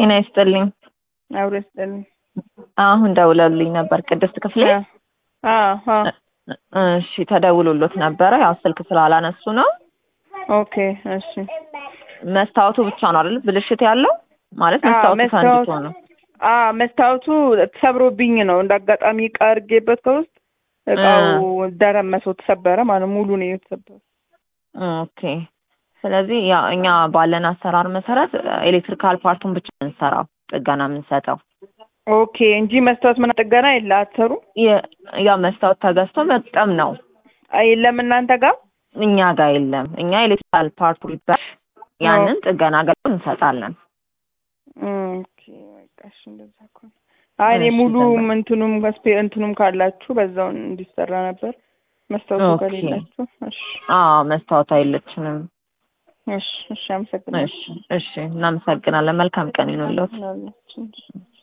ጤና ይስጥልኝ። አብሮ ይስጥልኝ። አሁን ደውለውልኝ ነበር ቅድስት ክፍሌ። አዎ አዎ። እሺ ተደውሎሎት ነበረ። ያው ስልክ ስላላነሱ ነው። ኦኬ እሺ። መስታወቱ ብቻ ነው አይደል ብልሽት ያለው? ማለት አዎ፣ መስታወቱ መስታወት- ፈንድቶ ነው። አዎ መስታወቱ ተሰብሮብኝ ነው እንደ አጋጣሚ እቃ አድርጌበት ከውስጥ እቃው ደረመሰው ተሰበረ ማለት ሙሉ ነው የተሰበረ። ኦኬ። ስለዚህ ያው እኛ ባለን አሰራር መሰረት ኤሌክትሪካል ፓርቱን ብቻ ነው የምንሰራው ጥገና የምንሰጠው። ኦኬ እንጂ መስታወት ምን ጥገና የለ አትሰሩ የ- ያው መስታወት ተገዝቶ መግጠም ነው። የለም እናንተ ጋር እኛ ጋር የለም። እኛ ኤሌክትሪካል ፓርቱ ይባል ያንን ጥገና አገልግሎት እንሰጣለን። ኦኬ በቃ እሺ እንደዛ ከሆነ አይ እኔ እሺ፣ ሙሉ ዘንበል። እንትኑም ከስፔ እንትኑም ካላችሁ በዛው እንዲሰራ ነበር መስታወቱ ኦኬ። ከሌላችሁ እሺ አዎ መስታወት አይለችንም። እሺ እሺ አመሰግናለሁ እሺ እሺ፣ እናመሰግናለን። መልካም ቀን ይሁንልዎት። ምናልባት